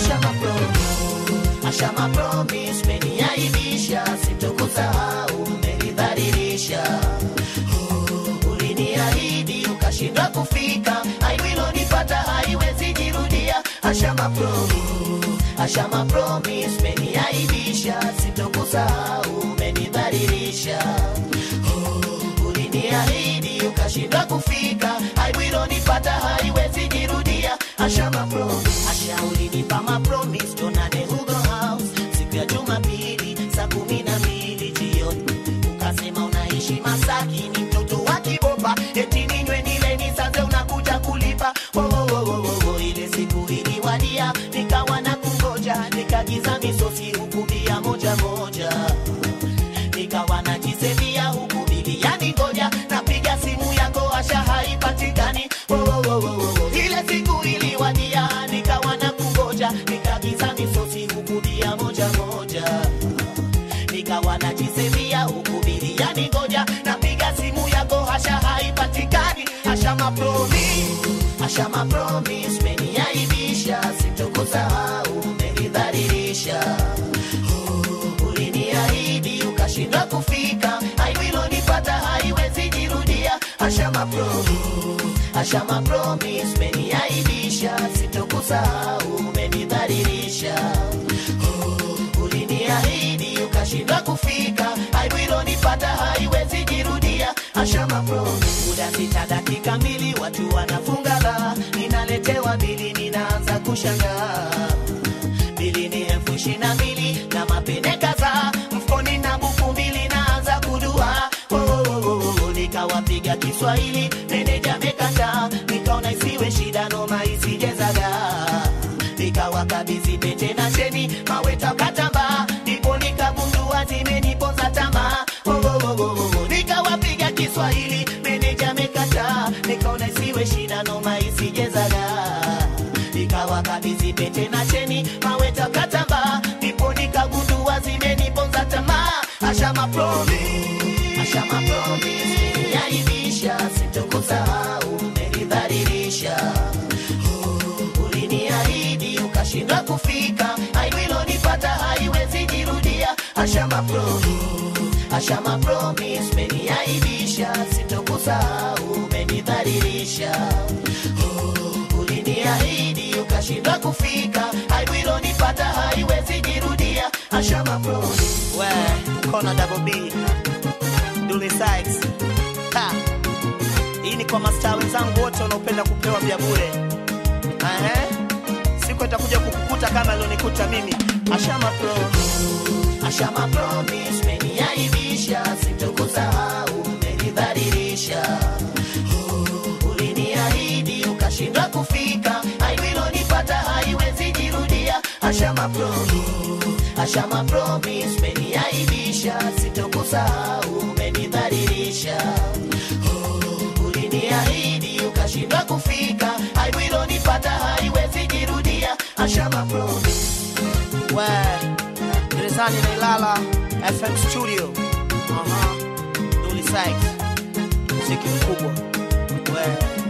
Ashama promise, Ashama promise, umeniaibisha, sitokusahau, umenidhalilisha. Oh, Uliniahidi ukashindwa kufika, aibu ilonipata haiwezi jirudia. Ashama promise, Ashama promise, umeniaibisha, sitokusahau, umenidhalilisha. Oh, Uliniahidi ukashindwa kufika, aibu ilonipata haiwezi jirudia. Ashama promise, Asha ulinipa ma promise, tuonane Hugo House siku ya Jumapili saa kumi na mbili jioni, ukasema unaishi Masaki, ni mtoto wa Kibopa, eti ninywe nile nisaze, unakuja kulipa. Oh, oh, oh, oh, oh, oh, ile siku iliwadia, nikawa na kungoja, nikagiza misosi huku bia moja moja nikawa najisevia huku biliani ngoja napiga simu yako asha haipatikani oh, oh, oh, oh, oh. ile siku iliwadia nikawa na kungoja nikagiza misosi huku bia moja moja nikawa najisevia huku biliani ngoja napiga simu yako asha haipatikani asha mapromi asha mapromis meniaibisha sitokusahau umenidhalilisha uliniahidi ukashindwa kufika, aibu ilonipata haiwezi jirudia. Ashama promise, Ashama promise, umeniaibisha, sitokusahau, umenidhalilisha. Oh, Uliniahidi ukashindwa kufika, aibu ilonipata haiwezi jirudia. Ashama promise, muda sita dakika mbili, watu wanafunga baa, ninaletewa bili, ninaanza kushangaa bili ni elfu ishirini na mbili na mapene kadhaa mfukoni na buku mbili naanza kudua oh, oh, oh, oh, nikawapiga Kiswahili meneja mekataa nikaona isiwe shida noma isijezaga nikawakabidhi pete na cheni maweta katamba ndipo nikagundua zimeniponza tamaa oh, oh, oh, oh, oh, nikawapiga Kiswahili meneja mekataa nikaona isiwe shida noma isijezaga nikawakabidhi pete na cheni maweta katamba ndipo nikagundua zimeniponza tamaa ashama promise ashama promise yaibisha sitokusahau umenidhalilisha Oh, uliniahidi ukashindwa kufika aibu ilonipata haiwezi jirudia ashama promise ashama promise umeniaibisha sitokusahau umenidhalilisha Oh, uliniahidi ukashindwa kufika aibu ilonipata haiwezi jirudia ashama promise we kona double b Dully Sykes ha hii ni kwa mastaa wenzangu wote wanaopenda kupewa vya bure Ehe. siku itakuja kukukuta kama ilionikuta mimi ashama promise ashama promise umeniaibisha sitokusahau umenidhalilisha Oh, uliniahidi ukashindwa kufika aibu ilonipata haiwezi jirudia ashama promise ashama promise umeniaibisha sitokusahau umenidhalilisha Oh, uliniahidi ukashindwa kufika aibu ilonipata haiwezi jirudia ashama promise we gerezani na Ilala FM studio Aha. Dully Sykes muziki mkubwa we